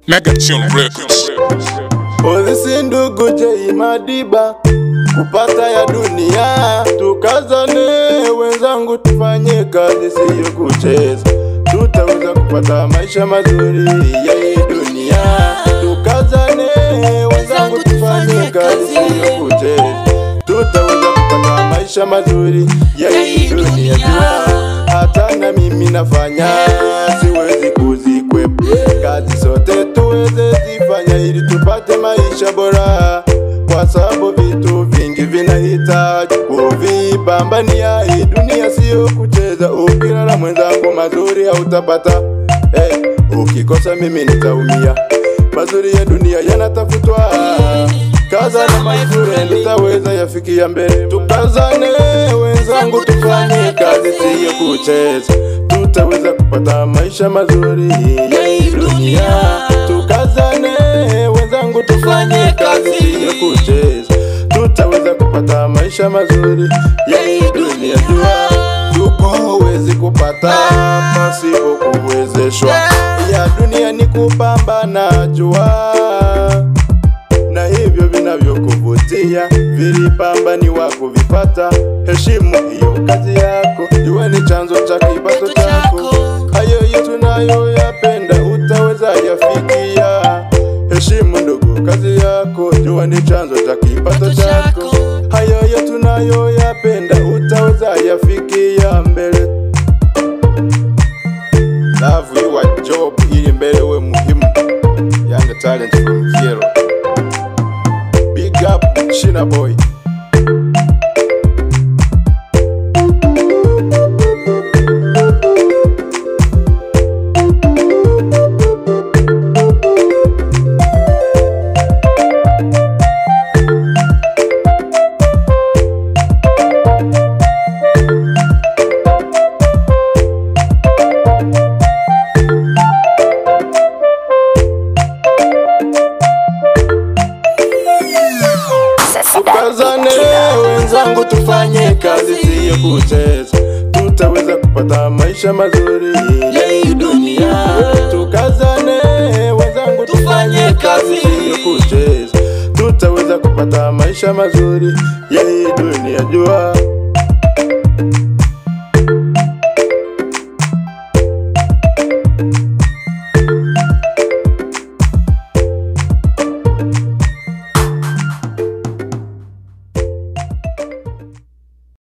Megatune Records. Polisi ndugu Jei Madiba, kupata ya dunia, tukazane wenzangu, tufanye kazi siyo kucheza, tutaweza kupata maisha mazuri ya hii dunia. Tukazane wenzangu, tufanye kazi siyo kucheza, tutaweza kupata maisha mazuri ya hii dunia. Jua hata na mimi nafanya, siwezi kuzikwepa kazi zote tuweze zifanya ili tupate maisha bora, kwa sababu vitu vingi vinahitaji kuvipambania. Hii dunia siyo kucheza, ukilala mwenzangu mazuri hautapata. Hey, ukikosa mimi nitaumia. Mazuri ya dunia yanatafutwa, kaza na mazuri nitaweza yafikia mbele. Tukazane wenzangu, tufanye kazi siyo kucheza, tutaweza kupata maisha mazuri ya hii dunia. Tukazane wenzangu, tufanye kazi siyo kucheza, tutaweza kupata maisha mazuri ya hii dunia. Jua tuko huwezi kupata pasipo kuwezeshwa, ya dunia ni kupambana. Jua na hivyo vinavyokuvutia vilipambaniwa kuvipata. Heshimu hiyo kazi yako, iwe ni chanzo cha kipato chako. Hayo yetu nayoyapenda utaweza yafikia. Heshimu ndugu kazi yako, jua ni chanzo cha kipato chako. Hayo yetu nayoyapenda utaweza yafikia mbele. Love your job ili mbele we muhimu. Young talent from Kiero. Big up Shina Boy. Tukazane wenzangu, tufanye kazi siyo kucheza, tutaweza kupata maisha mazuri ya hii dunia. Tukazane wenzangu, tufanye kazi siyo kucheza, tutaweza kupata maisha mazuri ya hii dunia. Jua